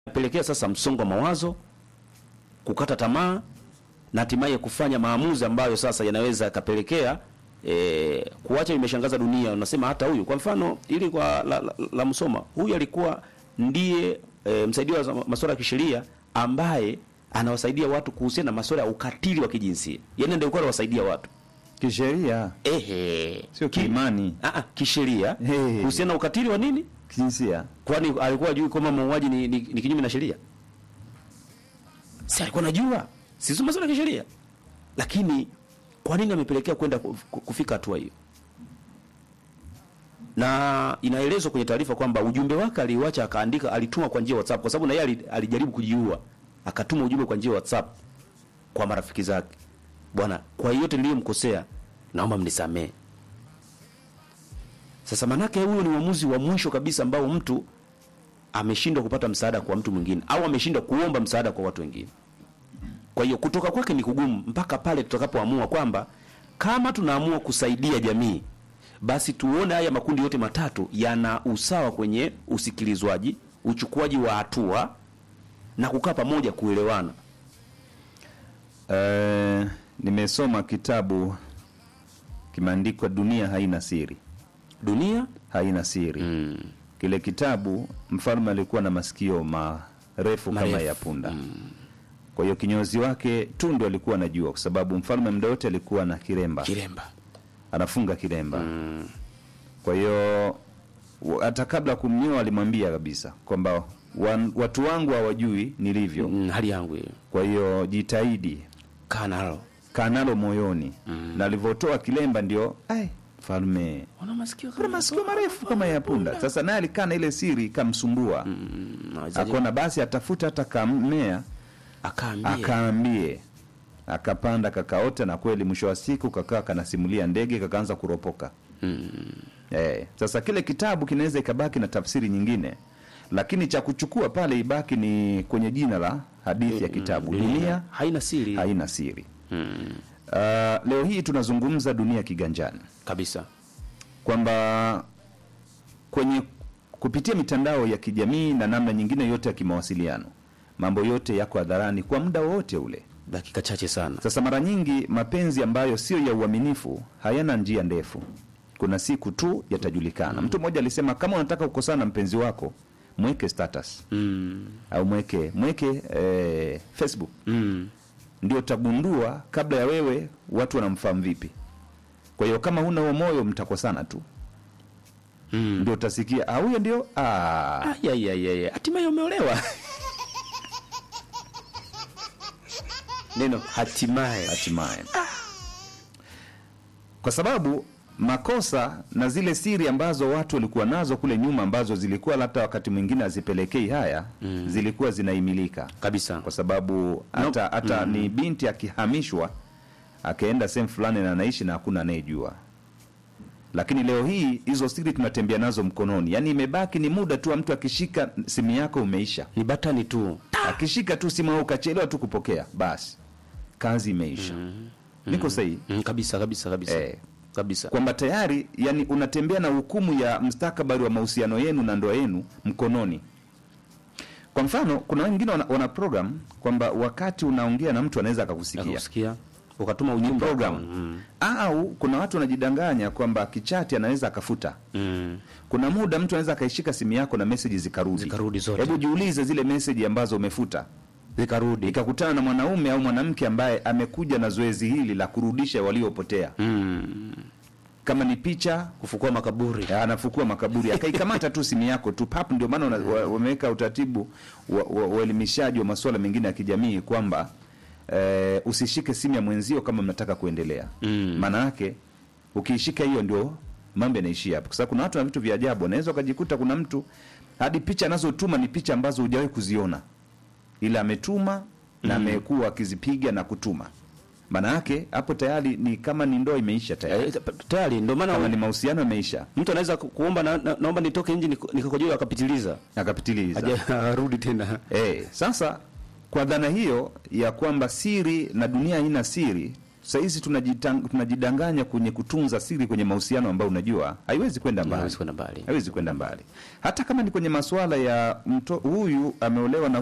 inapelekea sasa msongo wa mawazo, kukata tamaa na hatimaye kufanya maamuzi ambayo sasa yanaweza yakapelekea e, kuacha. Imeshangaza dunia, unasema hata huyu kwa mfano ili kwa la, la, la Msoma, huyu alikuwa ndiye e, msaidizi wa masuala ya kisheria ambaye anawasaidia watu kuhusiana na masuala ya ukatili wa kijinsia, yaani ndio alikuwa anawasaidia watu Kisheria ehe, sio Ki- kiimani, ah, ah, kisheria Hey. kuhusiana na ukatili wa nini kijinsia. Kwani alikuwa ajui kwamba mauaji ni, ni, ni kinyume na sheria? Si alikuwa anajua, si masuala ya kisheria, lakini kwa nini amepelekea kwenda ku- ku- kufika hatua hiyo? Na inaelezwa kwenye taarifa kwamba ujumbe wake aliuacha, akaandika, alituma kwa njia ya WhatsApp, kwa sababu na yeye ali- alijaribu kujiua, akatuma ujumbe kwa njia ya WhatsApp kwa marafiki zake, bwana, kwa yote niliyomkosea, naomba mnisamee. Sasa manake huyo ni uamuzi wa mwisho kabisa ambao mtu ameshindwa kupata msaada kwa mtu mwingine au ameshindwa kuomba msaada kwa watu wengine. Kwa hiyo kutoka kwake ni kugumu mpaka pale tutakapoamua kwamba kama tunaamua kusaidia jamii, basi tuone haya makundi yote matatu yana usawa kwenye usikilizwaji, uchukuaji wa hatua na kukaa pamoja kuelewana. Eh, nimesoma kitabu kimeandikwa Dunia haina siri, Dunia haina siri. mm. Kile kitabu mfalme alikuwa na masikio marefu kama Marefu. ya punda. Kwa hiyo kinyozi wake tundu alikuwa anajua, kwa sababu mfalme muda wote alikuwa na kiremba, kiremba anafunga kiremba. Kwa hiyo wa- hata kabla kumnyoa alimwambia kabisa kwamba wan- watu wangu hawajui nilivyo, mm, hali yangu hiyo kwa hiyo jitahidi kaa nalo kaa nalo moyoni. Na alivyotoa kilemba ndio ai, mfalme una masikio kuna masikio marefu kama ya punda. Sasa naye alikaa na ile siri ikamsumbua, akaona basi atafuta hata kammea akaambia akaambie, akapanda kakaota, na kweli mwisho wa siku kakaa kanasimulia ndege, kakaanza kuropoka. Eh, sasa kile kitabu kinaweza ikabaki na tafsiri nyingine, lakini cha kuchukua pale ibaki ni kwenye jina la hadithi ya kitabu, dunia haina siri haina siri. Uh, leo hii tunazungumza dunia kiganjani, kabisa. kwamba kwenye kupitia mitandao ya kijamii na namna nyingine yote ya kimawasiliano, mambo yote yako hadharani kwa muda wowote ule. Dakika chache sana. Sasa mara nyingi mapenzi ambayo sio ya uaminifu hayana njia ndefu, kuna siku tu yatajulikana. Mtu mmoja alisema kama unataka kukosana na mpenzi wako mweke status Mm. au mweke mweke eh, Facebook Mm. ndio utagundua kabla ya wewe watu wanamfahamu vipi. Kwa hiyo kama huna huo moyo, mtakosana tu, Mm. ndio utasikia ah, huyo ndio ah. Ah, ya, ya, ya, ya. Hatimaye umeolewa. Neno hatimaye. hatimaye kwa sababu makosa na zile siri ambazo watu walikuwa nazo kule nyuma ambazo zilikuwa hata wakati mwingine hazipelekei haya zilikuwa zinaimilika Kabisa. kwa sababu hata hata ni binti akihamishwa akaenda sehemu fulani na anaishi na hakuna anayejua lakini leo hii hizo siri tunatembea nazo mkononi yaani imebaki ni muda tu wa mtu akishika simu yako umeisha Ni batani tu. akishika tu simu au ukachelewa tu kupokea basi kazi imeisha niko sahihi Mm, kabisa kabisa kabisa. Eh. Kabisa. kwamba tayari yani unatembea na hukumu ya mustakabali wa mahusiano yenu na ndoa yenu mkononi kwa mfano kuna wengine wana, wana program kwamba wakati unaongea na mtu anaweza akakusikia Akakusikia. Ukatuma ujumbe program Mm. au kuna watu wanajidanganya kwamba kichati anaweza akafuta Mm. kuna muda mtu anaweza akaishika simu yako na meseji zikarudi Zikarudi zote. hebu jiulize zile meseji ambazo umefuta Zikarudi. ikakutana na mwanaume au mwanamke ambaye amekuja na zoezi hili la kurudisha waliopotea Mm. kama ni picha Kufukua makaburi. Ya, anafukua makaburi akaikamata tu simu yako tu pap. Ndio maana una- wa- wameweka utaratibu wa- wa- uelimishaji wa, masuala mengine ya kijamii kwamba eh, usishike simu ya mwenzio kama mnataka kuendelea. Mm. Maana yake ukiishika hiyo ndio mambo yanaishia hapo, kwa sababu kuna watu na vitu vya ajabu. Unaweza ukajikuta kuna mtu hadi picha anazotuma ni picha ambazo hujawahi kuziona, ila ametuma na amekuwa akizipiga na kutuma. Maana yake hapo tayari ni kama ni ndoa imeisha tayari, Eh, tayari ndio maana kama ni mahusiano yameisha, mtu anaweza ku- kuomba na, na, naomba nitoke nje niko- nikakojoa akapitiliza. akapitiliza. Haja arudi tena. Eh, sasa kwa dhana hiyo ya kwamba siri na dunia haina siri, sahizi tunajitang- tunajidanganya kwenye kutunza siri kwenye mahusiano ambayo unajua haiwezi kwenda mbali hawezi kwenda mbali haiwezi kwenda mbali hata kama ni kwenye masuala ya mto huyu ameolewa na